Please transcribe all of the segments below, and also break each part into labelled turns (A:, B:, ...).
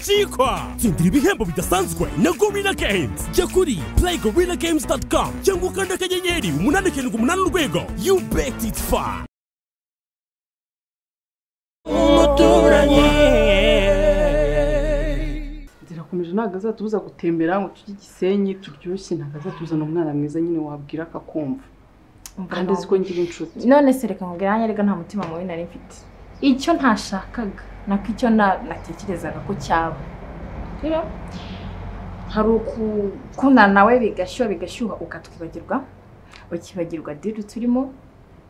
A: chikwa tsindira ibihembo bidasanzwe na gorilla games jya kuri playgorilagames.com cyangwa ukanda akanyenyeri umunani karindwi umunani urwego you bet it fun
B: zirakomeje ntabwo azatubuza gutembera ngo tujye igisenyi turyoshye ntabwo azatuzana umwana mwiza nyine wabwira akakumva kandi azi ko ngira inshuti
C: none se reka nkubwira nanjye reka nta mutima mubi nari mfite icyo ntashakaga nako icyo na- natekerezaga ko cyaba rero hari ukukundana nawe bigashyuha bigashyuha ukatwibagirwa ukibagirwa diri turimo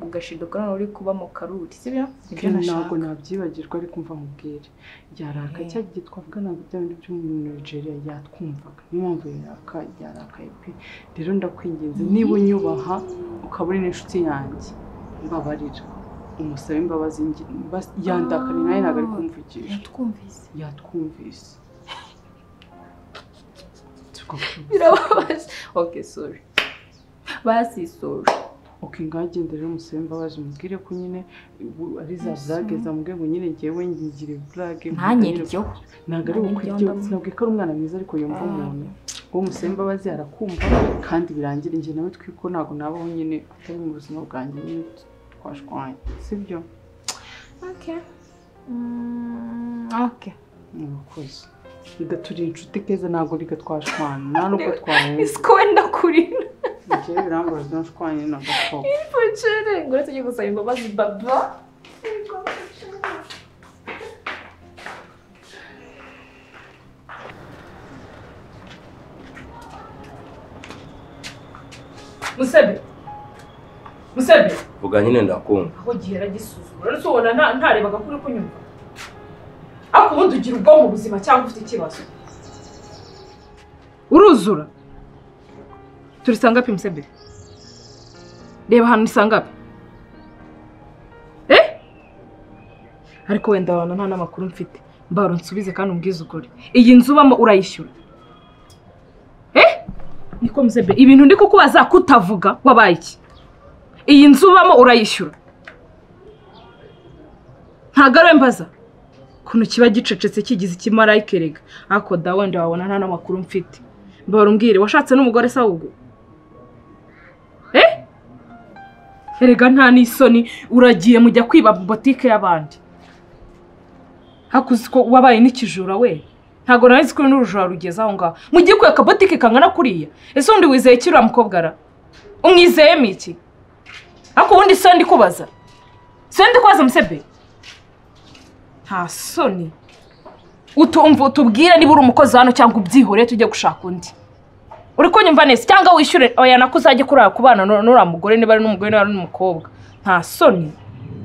C: ugashidukana n'uri kuba mu karuri sibyo ibyo nashaka
B: ntabwo nabyibagirwa ariko mva nkubwire ryaraka
C: Eh.
B: cya gihe twavuga ntabwo bya bindi byo muri nigeria yatwumvaga niyo mpamvu yaraka ryarakaye pe rero ndakwinginze niba unyubaha ukaba uri n'inshuti yanjye mbabarira umusabe imbabazi ngi- mbas- yandakariye nawe ntabwo ari kumvugisha
C: yatwumvise
B: yatwumvise
C: birababaje ok sorry basi sorry
B: uko ingagende rero umusabe imbabazi umubwire ko nyine ubu ari za
C: Yes.
B: burage zamubwiye ngo nyine ngewe ngire burage
C: ntanyiryo
B: ntabwo ari ukwiryo sinabwiye ko ari umwana mwiza ariko yumva umuntu uwo musabe imbabazi arakumva kandi birangire njye nawe twiko ntabwo nabaho nyine atari mu buzima bwanjye nyine twashwanye sibyo
C: ok Mm, ok
B: murakoze bigaturi inshuti keza ntabwo bigatwashwana nta n'ubwo twahenze
C: isiko wenda kurira
B: njyewe birambaza nashwanye na gakobo
C: Bacere, ngo uretse tujye gusaba imbabazi baba musebe musebe
D: vuga nyine ndakumva
C: aho gihera gisuzuma uretse ubona nta- ntarebaga kuri kunyumva ariko ubundi ugira ubwonko buzima cyangwa ufite ikibazo
E: uruzura turi sangapi musebe reba ahantu ni sangapi eh ariko wenda abantu nta n'amakuru mfite mbaro nsubize kandi umbwize ukuri iyi nzu ubamo urayishyura eh niko musebe ibintu ndi kukubaza kutavuga wabaye iki iyi nzu ubamo urayishyura ntabwo ari we mbaza ukuntu kiba gicecetse kigize ikimarayika erega ariko da wenda wabona nta n'amakuru mfite mbabara umbwire washatse n'umugore se ahubwo eh erega nta n'isoni uragiye mujya kwiba botike y'abandi hakuzi ko wabaye n'ikijura we ntabwo narizi ko n'urujura rugeze aho ngaho mugiye kwiba akabotike kangana kuriya ese undi wizeye iki uriya mukobwa ara umwizeyemo iki ariko ubundi se ndi kubaza se ndi kubaza musebe nta soni utumva utubwire niba uri umukozi hano cyangwa ubyihoreye tujye gushaka undi uri kunyumva neza cyangwa wishyure oya nako uzajye kurara ku bana nu- n'uriya mugore niba ari n'umugore niba ari n'umukobwa nta soni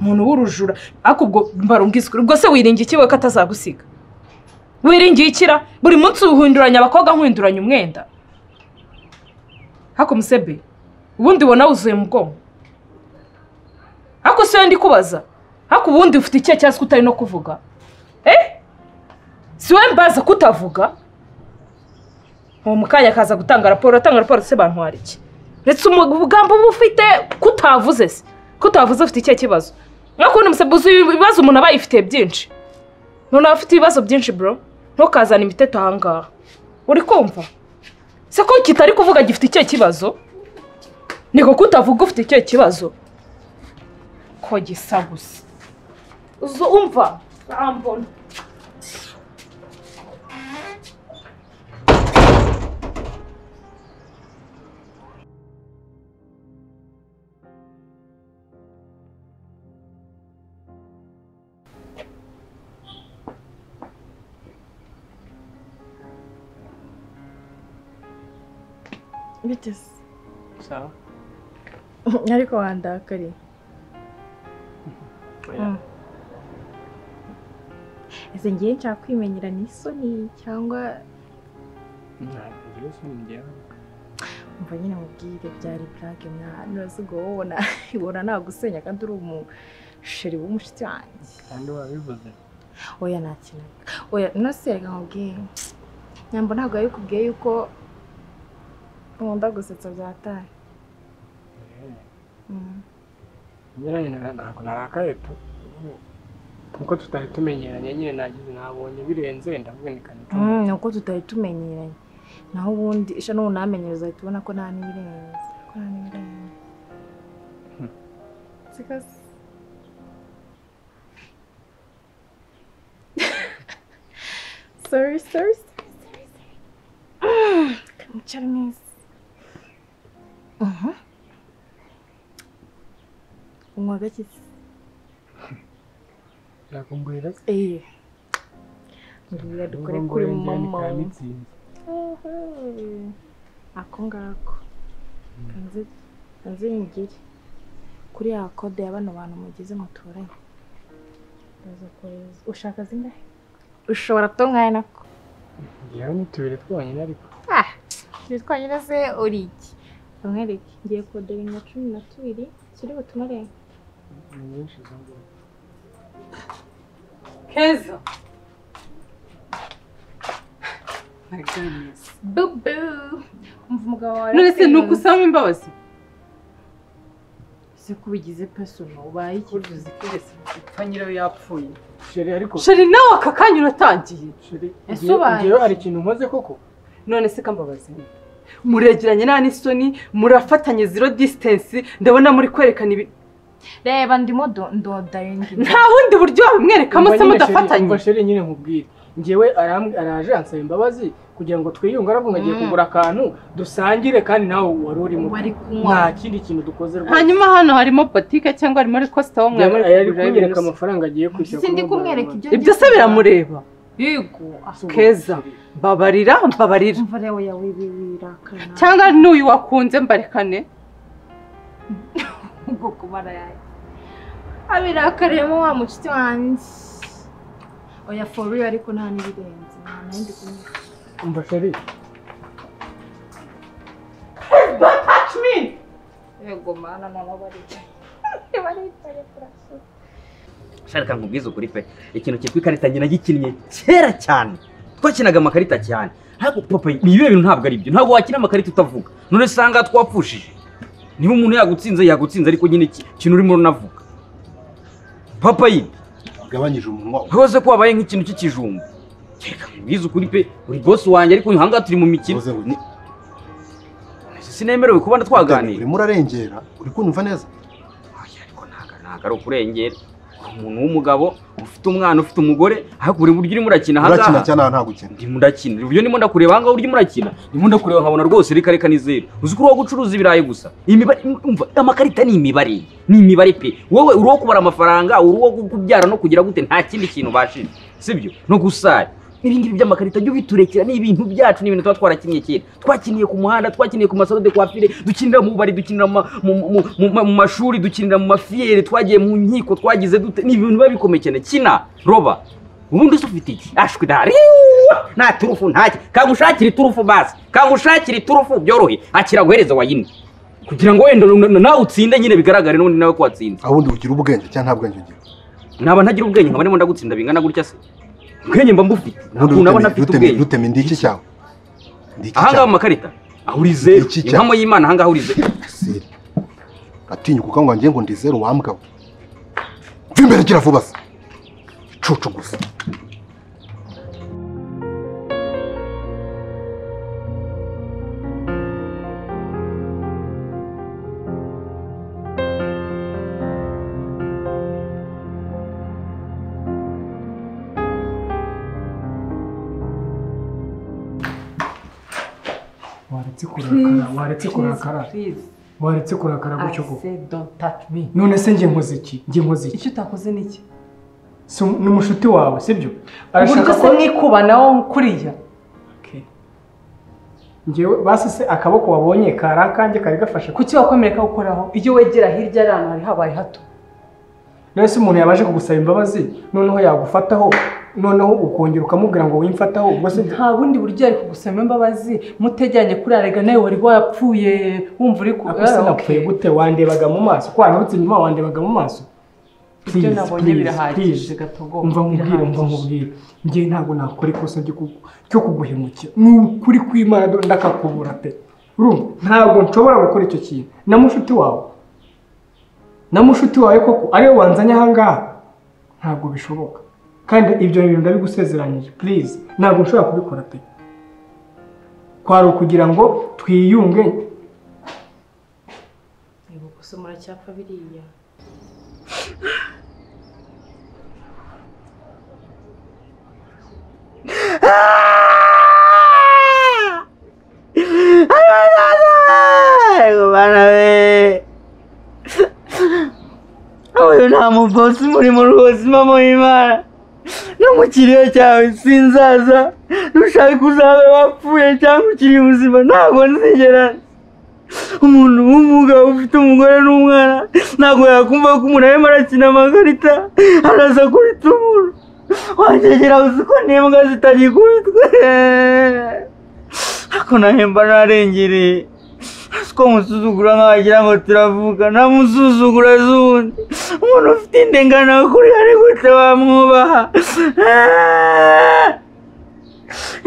E: umuntu w'urujura ariko ubwo mbarumbwiza ukuri ubwo se wiringiye iki we ko atazagusiga wiringiye ikira buri munsi uhinduranya abakobwa nkuhinduranya umwenda hako musebe ubundi ubona wuzuye mu bwonko ariko si we ndi kubaza ariko ubundi ufite ikihe cyangwa se utari no kuvuga eh si we mbaza kutavuga uwo mukanya akaza gutanga raporo atanga raporo se bantu hari iki uretse umugambi uba ufite kutavuze se kutavuze ufite ikihe kibazo nka kubona umusebuzi ibibazo umuntu aba yifitiye byinshi umuntu aba afite ibibazo byinshi bro ntukazane imiteto ahangaha uri kumva se ko kitari kuvuga gifite ikihe kibazo niko kutavuga ufite ikihe kibazo ko gisa gusa uzo umva urambona
F: biteze
B: sawa
F: ariko wandakariye ese ngiye nshaka kwimenyera n'isoni cyangwa mva nyine mubwire byari burage mwana uraziga wowe na ibona nagusenya kandi uri umusheri w'umushyitsi wanjye
G: kandi wabivuze
F: oya nakinaga oya no se reka nkubwire nyambo ntabwo yabikubwiye yuko nkunda gusetsa byataye Mm.
G: nyiranyina ntabwo narakaye tu
D: kuko tutari tumenyeranye nyine nagize nabonye birenze ndavunika nituma
F: Mm, ni uko tutari tumenyeranye naho ubundi isha n'ubu namenyereza ahita ubona ko nta n'ibirenze ko nta n'ibirenze sikaze sorry sorry sorry sorry sorry Mm, kamwicara neza Mhm. unywa gake se?
D: birakumbwira
F: Eh. Mbwira dukore kuri mama. Uhum. Ako ngako. Kanze kanze ngire. Kuri ya kode ya bano bantu mugize muturanye. Ndaza kohereza. Ushaka zingahe? Ushobora kutonkaye nako.
D: ngewe ni tubiri twonyine ariko
F: Ah, twanyine se uri iki? Bamwereke. Ngiye kode bibiri na cumi na tubiri kiri butumare.
D: ni nyinshi zo ngoma
E: keza
B: my goodness
F: Bubu. Umva umugabo wawe.
E: none se ni uko usaba imbabazi
B: ese ko ubigize personal ubaye ikintu uzi ko ugeze gupfa nyirayo yapfuye
D: sheri ariko
E: sheri nawe aka kanya uratangiye
D: sheri
F: Ese
D: ngewe-
F: ubaye
D: ngewe hari ikintu nkoze koko
E: none se kambabazi muregeranye nta n'isoni murafatanye zero disitansi ndabona muri kwerekana ibi
F: Reba ndimo do- ndodaringi.
E: nta wundi buryo wabimwerekamo
D: Umva
E: se
D: nyine sheri-
E: mudafatanye
D: umva sheri nyine nkubwire ngewe arambwi- araje ansaba imbabazi kugira ngo twiyunge arabwo agiye
F: Mm.
D: kugura akantu dusangire kandi nawe wari urimo
F: Wari kunywa.
D: nta kindi kintu dukoze
E: hanyuma hano harimo botike cyangwa harimo rekosita wo
D: Yari- yari kunyereka
E: mwamwereka
D: amafaranga agiye kwishyura
F: Sindi
D: kuri
F: kumwereka
D: Mobile
F: ibyo
E: ibyo se biramureba yego
D: Money.
E: keza mbabarira mbabarira
F: Umva rero yawe ibi birakana.
E: cyangwa n'uyu wakunze mbarekane
F: ubwo kubara yayo. Abirakariyemo wa mucuti wanjye. Oya for real ariko nta n'ibirenze. Nta n'indi kumwe.
D: umva sheri
F: Yego mana none baricaye. Baricaye kurasa.
G: shaka nkubwize ukuri pe ikintu cyitwa ikarita njye nagikinnye kera cyane twakinaga amakarita cyane ariko papa ibihe bintu ntabwo ari byo ntabwo wakina amakarita utavuga none usanga twapfushije niba umuntu yagutsinze yagutsinze ariko nyine iki- ikintu urimo unavuga papa yibi
H: wagabanyije umunwa wawe
G: rwose ko wabaye nk'ikintu cy'ikijumba reka nkubwize ukuri pe uri bosi wanjye ariko uyu hangaha turi mu mikino
H: Uvuze ngo iki?
G: Ni- sinemerewe kuba twaganira
H: urimo urarengera uri kunyumva neza
G: Oya, ariko ntago ntago ari ukurengera uri umuntu w'umugabo ufite umwana ufite umugore ariko buri buryo urimo urakina
H: urakina
G: ahangaha
H: cyane aha nta gukina
G: ndimo ndakina uburyo ndimo ndakureba ahangaha uburyo murakina ndimo ndakureba nkabona rwose reka reka nizere uzi ko uri uwo gucuruza ibirayi gusa imibare umva amakarita ni imibare ni imibare pe wowe uri uwo kubara amafaranga uri uwo kubyara no kugira gute nta kindi kintu ubashije sibyo no gusara ibingibi by'amakarita jya ubiturekera ni ibintu byacu ni ibintu tuba twarakinnye kera twakiniye ku muhanda twakiniye ku masaro de kwafire dukinira mu bubari dukinira mu ma- mu- mu- mu- mu- mu mashuri dukinira mu mafiyeri twagiye mu nkiko twagize dute ni ibintu biba bikomeye cyane kina roba ubundi se ufite iki ashwi dahari nta turufu ntaki kagushakira iturufu basi kagushakira iturufu byorohe akiraguhereza wayine kugira ngo wenda na- na- nawe utsinde nyine bigaragare n'ubundi nawe ko watsinze
H: aho undi ugira ubwenge cyangwa nta bwenge ugira
G: naba ntagira ubwenge nkaba ndimo ndagutsinda bingana gutya se ubwenge mba mbufite
H: ubundi
G: ntabwo nabona
H: ruteme-
G: afite
H: ruteme
G: ubwenge
H: ruteme ndi iki cyawe ndi iki
G: ahangaha
H: cyawe
G: mu makarita aho uri zeru
H: Iki cya-
G: impamo y'imana ahangaha uri zeru
H: Siri. atinyuka ukangwa ngiye ngo ndi zeru wambwa we mva imbere gira vuba se icucu gusa
D: waretse kurakara waretse kurakara
E: Please,
D: waretse kurakara gutyo
E: I
D: koko
E: said don't touch me.
D: none se njye nkoze iki njye nkoze iki
E: icyo utakoze ni iki
D: Si um- ni umushuti wawe sibyo
E: uburyo
D: arashaka
E: se
D: ko
E: mwikubanaho kuriya
D: Okay. njyewe basi se akaboko wabonye kari akanjye kari gafashe kuki
E: kuki wakomereka gukoraho iyo wegera hirya ari ahantu hari habaye hato
D: rero se umuntu yabashe kugusaba imbabazi noneho yagufataho noneho ukongera ukamubwira ngo wimfataho ubwo se
E: nta bundi buryo yari kugusaba imbabazi mutegeranye kuri arega nawe wari wapfuye wumva uri ku
D: ako se napfuye gute wandebaga mu maso ko wananutse inyuma wandebaga mu maso
E: ibyo
D: Please,
E: nabonye
D: please,
E: birahagije
D: please.
E: gatogo
D: umva nkubwire umva nkubwire njye ntabwo nakora ikosa ryo kugu- ryo kuguhemukira ni ukuri kw'imana do- ndakakubura pe urumva ntabwo nshobora gukora icyo kintu na mushuti wawe na mushuti wawe koko ariwe wanzanye ahangaha ntabwo bishoboka kandi ibyo bintu ndabigusezeranyije purize ntabwo nshobora kubikora pe kwari ukugira ngo twiyunge
I: Yego gusa muracyapfa biriya
J: uyu nta mubosi murimo rwose mama w'imana no mu kiriyo cyawe sinzaza nushaka uzabe wapfuye cyangwa ukiri muzima ntabwo nzigera umuntu w'umugabo ufite umugore n'umwana ntabwo yakumva ko umuntu arimo arakina amakarita araza kubita umuntu wangegera uzi ko n'imbwa zitagikubitwe ako nahemba narengereye ko musuzugura nk'abagira ngo turavuga ntamusuzugura z'ubundi umuntu ufite indenganakuri ari gute wamwubaha Ah!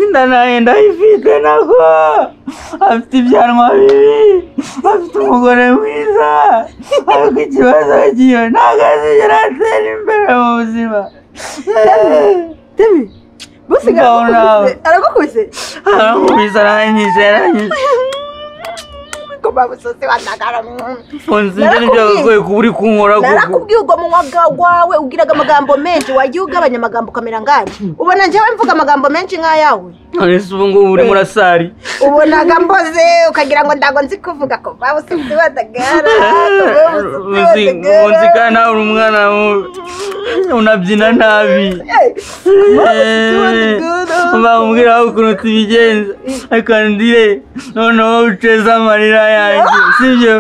J: inda nayo ndayifite nako afite ibyanwa bibi afite umugore mwiza ariko ikibazo kiyo ntabwo azigera atera imbere mu buzima
K: Temi, bose
J: Ngabo nawe.
K: aragukubise
J: aramubisa naranyije yaranyije
K: ko babusose bandagara
J: mfunze ibyo ntibyagagoye kuba uri kunkora kuko
K: narakubwiye ubwo munwa bwa- wawe ugiraga amagambo menshi wagiye ugabanya amagambo ukamera nkanjye ubona njyewe mvuga amagambo menshi nk'ayawe
J: none se ubu ngubu uri murasari
K: ubonaga mboze ukagira ngo ndago nzi kuvuga ko babusose bandagara
J: uzi kandi nawe uri umwana mu- unabyina nabi bamubwira aho ukuntu tubigenza ariko ndire noneho uceza amarira yanjye sibyo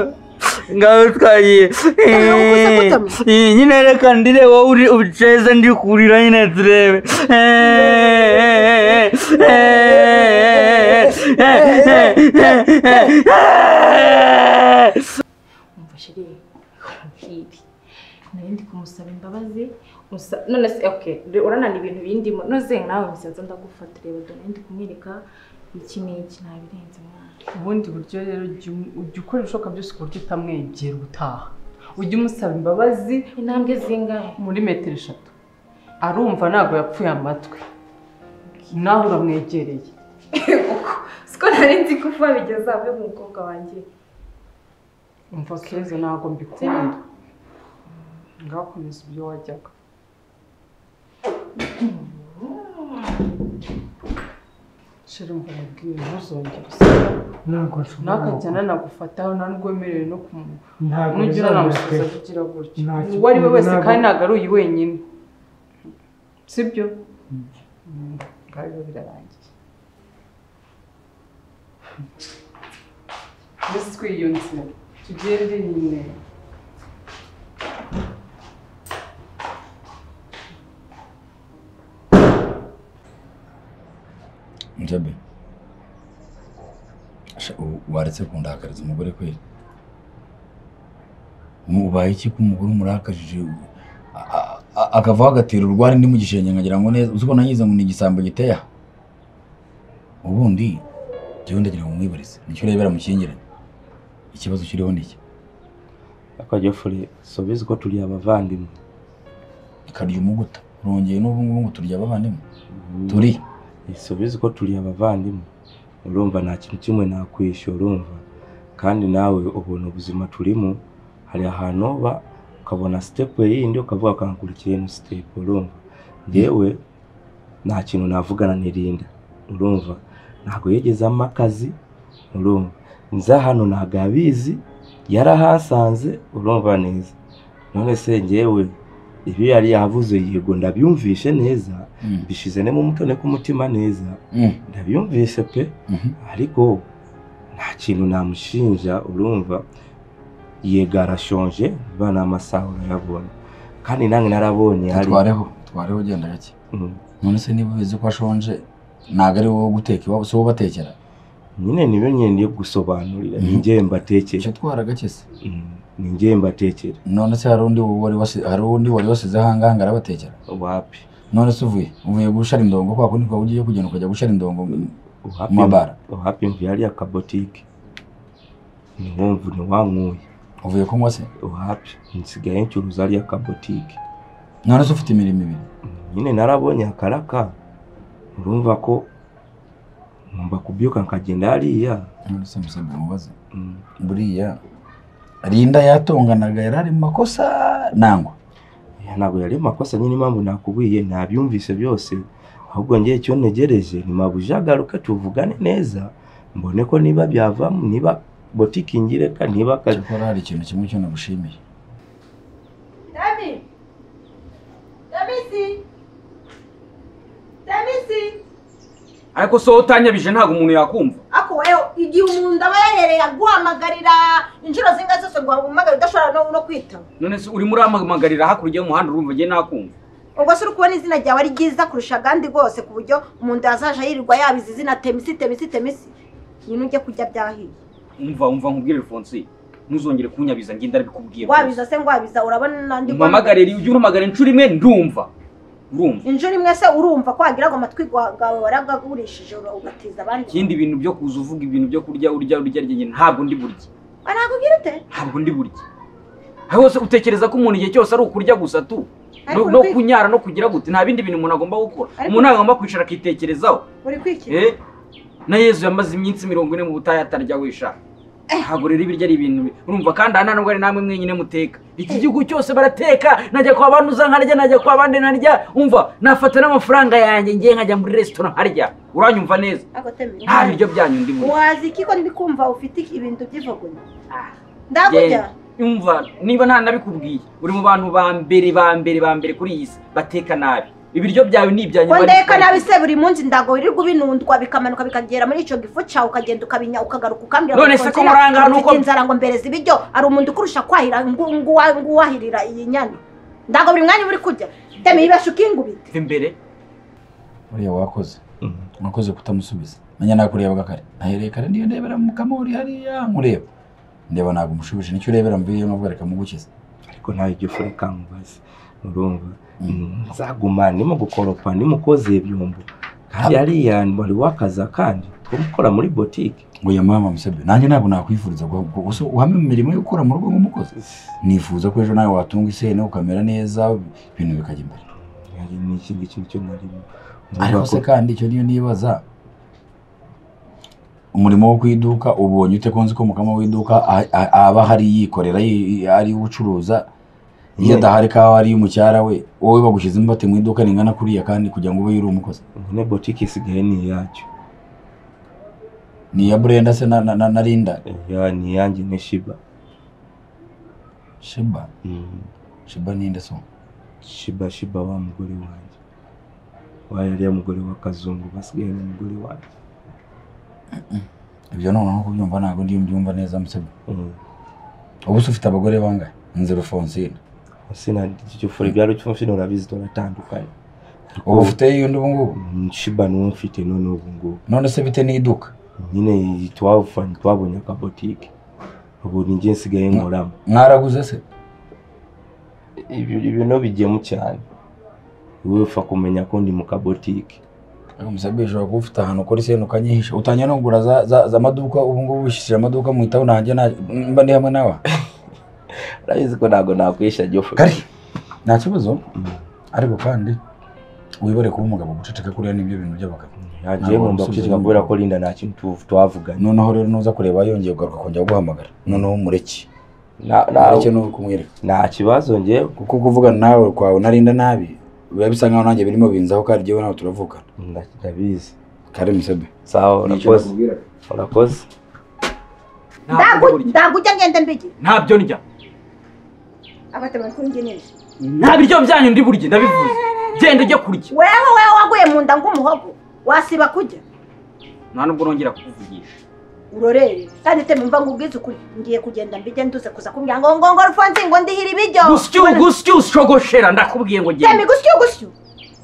J: ngaho twagiye Eh, nyine reka ndire wowe uri uceze ndi kurira nyine turebe Eh, eh, eh, eh, eh, eh, eh, eh, eh, eh.
F: umfashe rero nkiri nayo ndi kumusaba imbabazi gusa none se oke uranana ibintu bindimo noze nawe musaza ndagufata reba dore ndi kumwereka iki n'iki ntabirenze mwana
B: ubundi buryo rero jya um- ujya ukora ibishoboka byose ku buryo utamwegera utaha ujya umusaba imbabazi
F: intambwe zingahe
B: muri metero eshatu arumva ntabwo yapfuye amatwi nawe uramwegereye
F: siko nari nzi ko uba bigeze aho mu mukobwa wanjye
B: umva keza ntabwo mbikunda ngakomeza ibyo wajyaga shira umva mubwiye ntuzongere usaba
D: ntabwo nshobora
B: ntakajyana nagufataho nta nubwo wemerewe no kumu
D: ntabwo
B: nujya
D: bizamuka
B: unanamusubiza kugira gutyo
D: Ntacyo-
B: uwo ari we wese
D: ntabwo-
B: kandi ntabwo ari uyu wenyine sibyo ngaho biba birarangiye mbese twiyunze tugende nyine
L: njabe Sha, u- waretse kundakariza umugore kweli mubaye iki ko umugore umurakajije u- a- a- a- akavaho agatera urwari ndi mu gishenge nkagira ngo neza uzi ko nangize ngo ni igisambo giteye aha ubundi jyewe ndagira ngo mwibarize nicyo urebera mukingiranye ikibazo kiriho ni iki
M: ariko jofure sobizi ko turi abavandimwe
L: ikarya umuguta urongeye n'ubu ngubu ngo turya abavandimwe turi
M: sobizi ko turi abavandimwe urumva nta kintu kimwe nakwishyura urumva kandi nawe ubona ubuzima turimo hari ahantu uba ukabona sitepu yindi ukavuga ukankurikira ino sitepu urumva yewe nta kintu navugana n'irinda urumva ntabwo yigeze ampa akazi urumva nza hano ntabwo abizi yarahasanze urumva neza none se njyewe ibi yari yavuze yego ndabyumvishe neza
L: Mm.
M: bishize nemo umutone k'umutima neza
L: Mm.
M: ndabyumvise pe
L: Mhm.
M: ariko nta kintu namushinja urumva yego arashonje ba ni amasaha urayabona kandi nange narabonye hari
L: tutwareho tutwareho ugenda gake
M: Mm.
L: none se niba ubizi ko ashonje ntabwo ari wowe guteka iwabo si wowe ubatekera
M: nyine nibe nyine ndiye gusobanurira ni
L: Mhm.
M: njye mbatekera
L: icyo twara gake se
M: Mm. ni njye mbatekera
L: none se hari undi wari wasi- hari undi wari wasizeho ahangaha arabatekera
M: wapi
L: none se uvuye uvuye gushara indongo kwa kundi kwawe ugiye kugenda ukajya gushara indongo
M: wapi
L: Mabara.
M: wapi mvuyari akabotike niwumva ntiwankuye
L: uvuye kunywa se
M: wapi nsigaye ncuruza ariya kabotike
L: ntanuze ufite imirimo ibiri
M: nyine narabonye akaraka urumva ko ngomba kubyuka nkagenda hariya
L: nonese musabye mubaze buriya rinda yatonganaga yari ari mu makosa nangwa
M: ntabwo yari amakosa nyine impamvu nakubwiye ntabyumvise byose ahubwo ngewe icyo ntegereje ni mabuja agaruke tuvugane neza mbone ko niba byavamo niba botike ingireka niba akazi
L: cyakora hari ikintu kimwe cyo nagushimiye
K: David! Davisi! Davisi!
G: ariko soho utanyabije ntabwo umuntu yakumva
K: Ako wewe igihe umuntu aba yahereye aguhamagarira inshuro zingahe zose ngo uhamagare udashobora no, no kwitaba.
G: none se urimo uramamagarira hakurya y'umuhanda urumva njye nakumva
K: Ubwo se uri kubona izina ryawe ari ryiza kurusha agandi rwose ku buryo umuntu yazaje yirirwa yabizi izina temisi temisi temisi. Nyine ujye kurya byahiye.
G: umva umva nkubwire Alphonse ntuzongere kunyabiza ngenda ndabikubwiye
K: Wabiza se ngo wabiza urabona nandi
G: umamagare ujye umpamagara inshuro imwe ndumva urumva
K: Injuri imwe se urumva ko wagira ngo amatwi gwa- gawe waragagurishije ugatiza abandi.
G: ikindi bintu byo kuza uvuga ibintu byo kurya urya urya rya nyine ntabwo ndi burya
K: Anakubwira ute?
G: ntabwo ndi burya aho hose utekereza ko umuntu igihe cyose ari ukurya gusa tu
K: Ariko
G: no- no
K: uri kwi-
G: kunyara no kugira gute nta bindi bintu umuntu agomba gukora
K: Ariko-
G: umuntu agomba kwicara akitekerezaho
K: Uri kwikira.
G: Eh, na yezu yamaze iminsi mirongo ine mu butayu atarya wisha ntabwo rero ibiryo ari ibintu bi- urumva kandi aha nta nubwo ari namwe mwenyine muteka iki gihugu cyose barateka najya kwa bantu nkarya najya kwa bandi nkarya umva nafata n'amafaranga yanjye ngiye nkajya muri resitora nkarya uranyumva neza
K: Ako temera.
G: nta biryo byanyu ndi muri
K: wazi iki ko ndikumva ufite ibintu by'ivugunya ndakujya
G: Genda. umva niba nta nabikubwiye uri mu bantu ba mbere ba mbere ba mbere kuri iyi si bateka nabi ibiryo byawe ni ibyanyu
K: ko ndeka nabi se buri munsi ndago wirirwa ubinundwa bikamanuka bikagera muri icyo gifu cyawe ukagenda ukabinya ukagaruka ukambwira ngo
G: None se ko
K: Konsera,
G: muri aha ngaha
K: ufite
G: nuko-
K: inzara ngo mbereze ibiryo hari umuntu ukurusha kwahira ngu- ngu- nguwahirira iyi nyana ndago buri mwanya uba uri kurya teme yibasha ukingubita
G: biva imbere
L: buriya wakoze wakoze kutamusubiza menya nakurebaga kare nahereye kare ndiyo ndebera mu kamuri hariya nkureba ndeba ntabwo umushubije nicyo urebera mvuyeyo nubwo reka mugukize
M: ariko ntawe ujya ufureka nkubaze urumva nzaguma ndimo gukoropa ndimo koza ibyombo kandi hariya wari wakaza kandi ko gukora muri botike
L: ngo ya mama musabye nanjye ntabwo nakwifuriza guha- gu- gusa uhamye mu mirimo yo gukora mu rugo nk'umukozi nifuza ko ejo nawe watunga iseno ukamera neza ibintu bikajya imbere
M: ni iki ngiki nicyo narimo
L: ariko se kandi icyo niyo nibaza umurimo wo ku iduka ubonye ute ko nzi ko umukama w'iduka a- a- aba hari yikorera yi- ari ucuruza iyo adahari kawa ari umucyara we wowe bagushyizemo bate mu iduka ringana kuriya kandi kugira ngo ube yari umukozi
M: nyine botike isigaye ni iyacyo
L: ni iya burenda se na- na na- na rinda
M: ya ni iyanjye ni shiba
L: shiba shiba ninde so
M: shiba shiba wa mugore wanjye wa yariya mugore wa kazungu basigaye ni umugore wanjye
L: ibyo noneho kubyumva ntabwo ndi mbyumva neza musabye ubu se ufite abagore bangahe nzira fonsine
M: sina igifu byari cy'umufino urabizi turatandukanye
L: ubu ufite yundi ubu ngubu
M: shiba niwo mfite none ubu ngubu
L: none se bite n'iduka
M: nyine twafanye twabonye akabotike ubu ni njye nsigaye nkoramo
L: mwaraguze se
M: ibyo ibintu bigemu cyane wowe upfa kumenya ko ndi mu kabotike
L: musabye ushobora kuba ufite ahantu ukora iseno ukanyihisha utangiye no kugura za, za, za maduka ubu ngubu wishyira amaduka mu itabu nanjye na- mba ndi hamwe nawe
M: urabizi ko ntabwo nakwisha gifu
L: nta kibazo ariko kandi wibare kuba umugabo guceceka kuriya nibyo bintu by'abagabo
M: yagiye ngomba guceceka kubera ko Linda nta kintu tu- twavuganye
L: noneho rero nuza kureba yongeye kugaruka kongera guhamagara noneho umureke
M: Na- na-
L: umureke ni kumwereka
M: nta kibazo ngewe
L: kuko kuvugana nawe kwawe unarinda nabi biba bisa nkaho nanjye birimo binzaho kandi jyewe nawe turavugana
M: ndabizi
L: kare musabye
M: sawa urakoze urakoze
K: ndago ujya ngenda mbigira
G: ntabyo ndya
K: abatema twingi neza
G: nta biryo byanyu ndi burya ndabivuze genda ujya kurya
K: wewe wewe waguye mu nda ng'umuhogo wasiba kujya
G: nta nubwo nongera kukuvugisha
K: urorere kandi teme mva ngo ubwize ukuri ngiye kugenda mbijye nduze kuza kumbwira ngo ngo ngo rufansi ngo ndihira ibiryo
G: gusyo gusyo ushogoshera ndakubwiye ngo
K: teme
G: genda
K: gusyo gusyo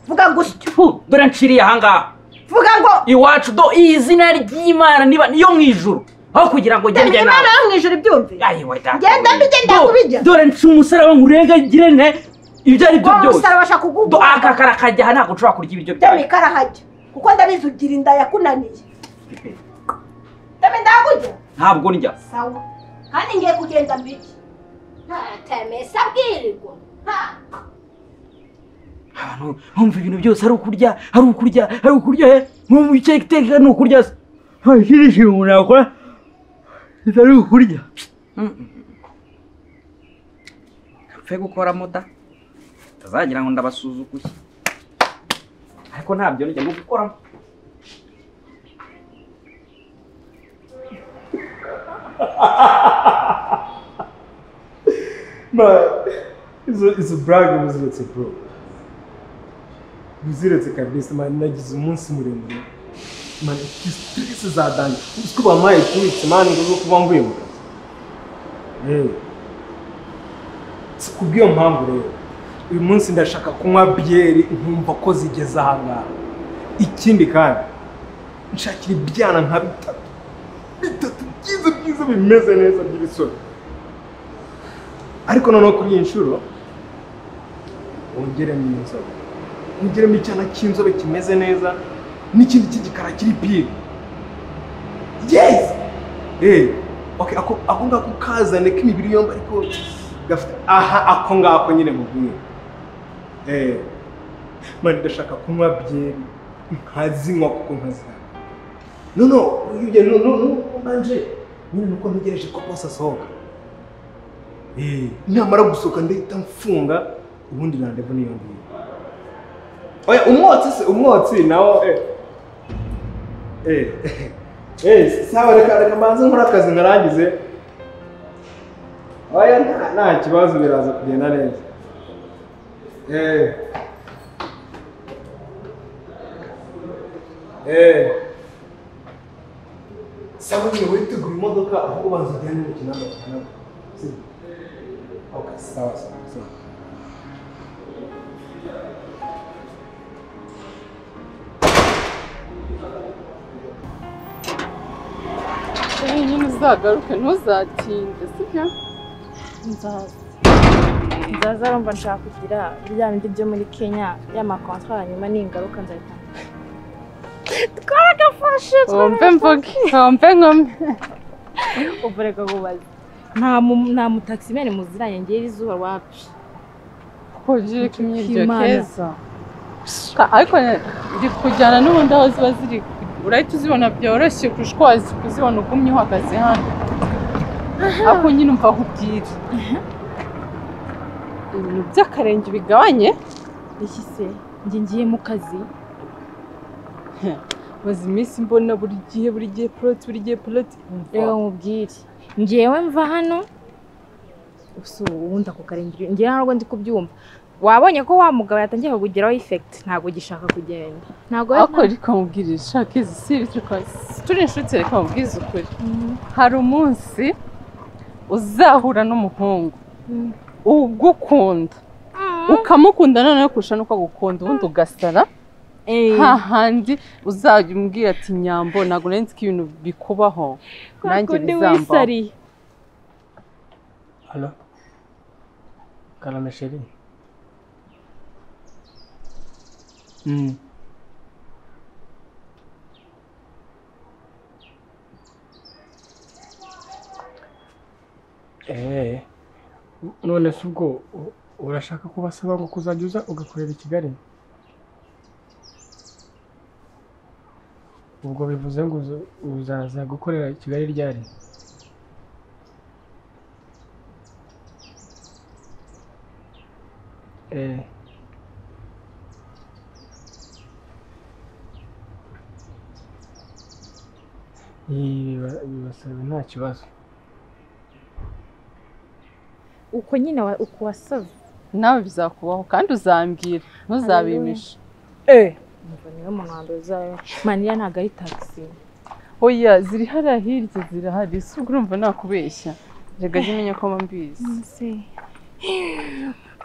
K: vuga gusyo
G: Fu, dore nciriye ahangaha
K: vuga ngo
G: iwacu do izina ry'imana niba niyo mu ijuru aho kugira ngo
K: teme
G: njye
K: imana yo mu ijuru ibyumve genda mbijye ndakubijya
G: dore nci umusaraba ngo urengagire ne ibyo ari byo
K: Wa
G: byose
K: musaraba ashaka kuguha
G: do aka karakajya aha ntabwo ushobora kurya ibiryo
K: teme
G: byawe
K: karahajya kuko ndabizi ugira inda yakunaniye teme ndakujya
G: ntabwo ndya
K: sawa kandi ngiye kugenda mbijye teme se abwirirwa Ha.
G: ahantu nkumva ibintu byose ari ukurya ari ukurya ari ukurya eh, nkumva icyo iteka ni ukurya se nta kindi kintu umuntu yakora kitari ukurya
J: mfe gukora muda
G: utazagira ngo ndabasuzuguye ariko ntabyo njya no gukoramo
A: izo izo burage buziretse bro buziretse kabisa mani nagize umunsi muremure mani ufite sitirisi za danje uzi ko bampaye tuwitse mani ngo zo kuba mvuye mu kazi yewe si kubw'iyo mpamvu rero uyu munsi ndashaka kunywa biyeri nkumva ko zigeze aha ngaha ikindi kandi nshakira ibyana nka bitatu bitatu byiza byiza bimeze neza by'ibisoro ariko noneho kuri iyi nshuro wongeremo inzobe wongeremo icyana cy'inzobe kimeze neza n'ikindi cy'igikara kiri pire yesi eee oke ako ako ngako kazane k'imibiri yombi ariko gafite aha ako ngako nyine mu bumwe eee mani ndashaka kunywa byeri nkazinywa kuko nkazinywa noneho uyu noneho ubanje nyine nuko ntegereje ko bose asohoka Eh, namara gusohoka ndahita mfunga ubundi randevu niyo ngiyo oya umwotsi se umwotsi nawo eh eh eh sawa reka reka mbanze nkora akazi ngarangize oya nta nta kibazo biraza kugenda neza eh eh sawa nyine witegura imodoka ahubwo banza ujyane n'umukino w'amaguru sibyo Ok, sawa sawa sawa.
B: nyine uzagaruke ntuzatinde sibyo
F: nzaza nzaza arumva nshaka kugira bya bindi byo muri kenya y'amakontwara nyuma n'ingaruka nzahita twaragafashe
B: wumve mvuge wumve nkome
F: ubu reka kubaza nta mu- nta mutaximene muziranye ngera izuba wapi
B: kugira ikimyiryo
F: Kimana.
B: keza Ka- ariko ndi kujyana n'ubundi aho ziba ziri urahita uzibona byoroshye kurusha uko wazi kuzibona ugumye uhagaze hano ariko nyine umva aho ubwira ibintu by'akarenge bigabanye
F: iki se njye ngiye mu kazi
B: maze iminsi mbona buri gihe buri gihe poloti buri gihe poloti
F: reka nkubwire ngewe mva hano gusa ubundi ako karindwi ngewe ntabwo ndi kubyumva wabonye ko wa mugabo yatangiye kukugeraho ifekiti ntabwo ugishaka kugenda ntabwo
B: ariko reka nkubwire ishaka izi si ibi turi kwa- turi inshuti reka nkubwize ukuri hari umunsi uzahura n'umuhungu ugukunda ukamukunda noneho kurusha nuko agukunda ubundi ugasara hahandi uzajya umbwira ati nyambo ntabwo nari nzi ko ibintu bikubaho nanjye
F: kundi
B: bizambaho
F: wisariye
A: Halo. Karame sheri. Mm. Eh. None se ubwo u- urashaka kubasaba ngo kuzajya uza ugakorera i Kigali? Ubwo bivuze ngo uza- uzaza gukorera i Kigali ryari? Eh. Biba- Bibasaba nta kibazo.
F: uko nyine wa- uko wasaze
B: nawe bizakubaho kandi uzambwira ntuzabimishe
F: Umva niwe muntu wa mbere uzabimenya maniya ntabwo ari tagisi
B: oya ziri hariya hirya zirahari si ubwo urumva nakubeshya reka jya umenya ko mbizi
F: se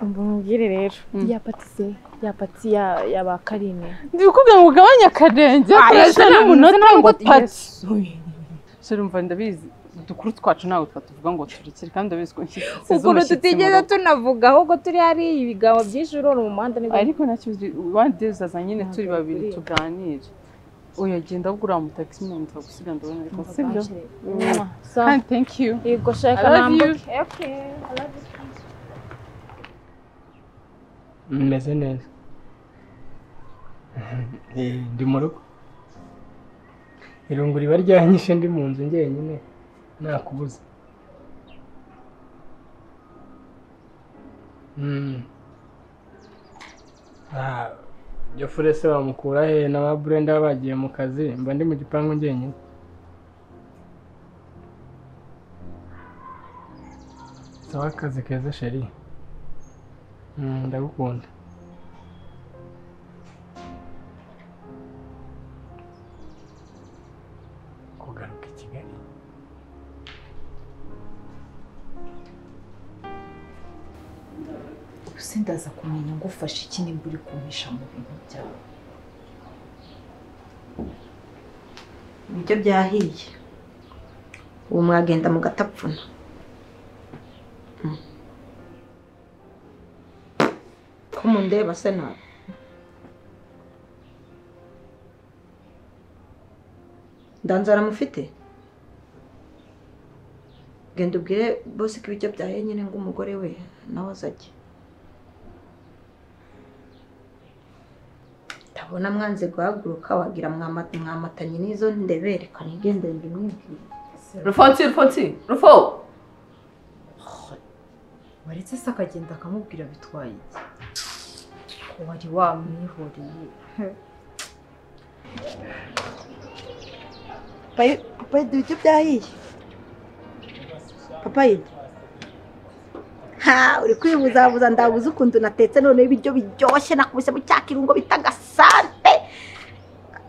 F: umva umubwire rero ya pati se ya pati ya ya ba karine
B: ndi kukubwira ngo ugabanye akarenge
F: Ah,
B: akarasa
F: yes,
B: n'umunota
F: ntabwo
B: ngo
F: yes.
B: pati sore umva ndabizi udukuru twacu ntabwo twatuvuga ngo turekere kandi ndabizi ko nshyize
F: ukuntu tutigeze tunavuga ahubwo turi hariya ibigambo byinshi urora mu muhanda nibwo
B: ariko nacyo wandi uzaza nyine turi babiri
F: kureba.
B: tuganire oya genda ahubwo uriya mutagisi nyine nzagusiga ndabona ariko
F: Umva,
B: sibyo
F: bakire.
B: Mm.
F: So,
B: Kandi thank you
F: yego shaka
B: I love
F: nambuke
B: you.
F: okay I love you.
A: Meze neza.
D: ndi mu rugo irungu riba ryanyishe ndi mu nzu njyenyine nakubuze Mm. Ah, iyo furese bamukura he na ba burenda baba bagiye mu kazi mba ndi mu gipangu njyenyine sawa akazi keza sheri Mm, ndagukunda kugaruka i kigali
F: Ubuse ndaza kumenya ngufasha iki nimba uri kumpisha mu bintu byawe
K: ibiryo byahiye ubu mwagenda mugatapfuna ko mundeba se nawe ndanzara mufite genda ubwire bose ko ibiryo byahiye nyine ngo umugore we nawe azajye ndabona mwanze guhaguruka wagira mwama- mwamatanye n'izo ndebere kanigendere ndimwibwire
B: rufonsi rufonsi rufo
F: waretse se akagenda akamubwira bitwaye iki ko wari wamwihoreye
K: papa yedi ibiryo byahiye papa yedi ha uri kwibuzabuza ndabuze ukuntu natetse noneho ibiryo biryoshye nakubise mu cya kirungo bita agasante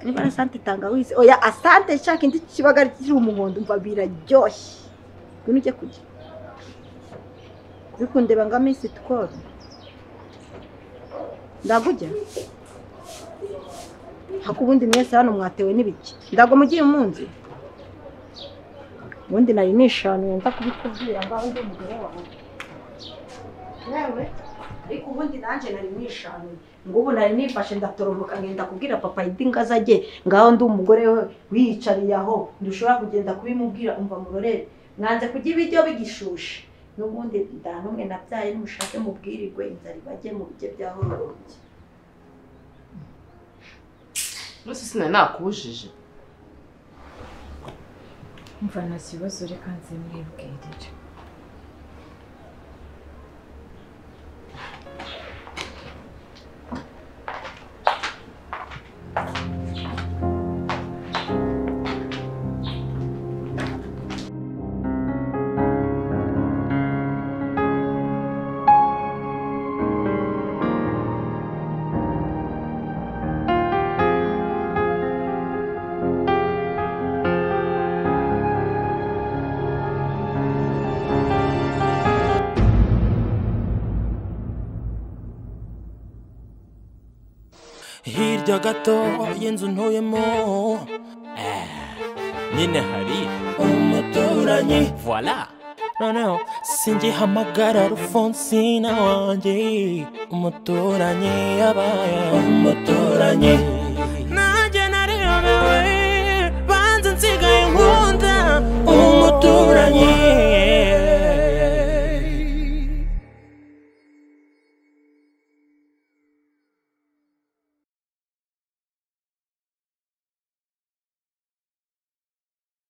K: niba ari asante tangawizi oya asante nshaka indi kibaga kiri umuhondo umva biraryoshye ngwino ujye kurya uri kundeba ngo amisi tukoro ndagujya hako ubundi mwese hano mwatewe n'ibiki ndago mugiye munzi ubundi nari nishanuye nza kubikubwira ngaho ndi umugore wawe yewe ariko ubundi nanjye nari nishanuye ngubu nari nifashe ndatoromoka ngenda kubwira papa yidi ngo azajye ngaho ndi umugore we wiyicariye aho ndushobora kugenda kubimubwira umva murorere mwanze kurya ibiryo bigishushe n'ubundi nta n'umwe nabyaye nimushake mubwirirwe inzara ibajye mu bijye byaho rurumbye
B: munsi sinari nakubujije
F: mva nta kibazo reka nze mwibwirire
N: hirya gato y'inzu ntuyemo Eh, nyine hari umuturanyi voila noneho singihamagara rufonsina wanjye umuturanyi yabaye umuturanyi nanjye nariyobewe banze nsigaye nkunda umuturanyi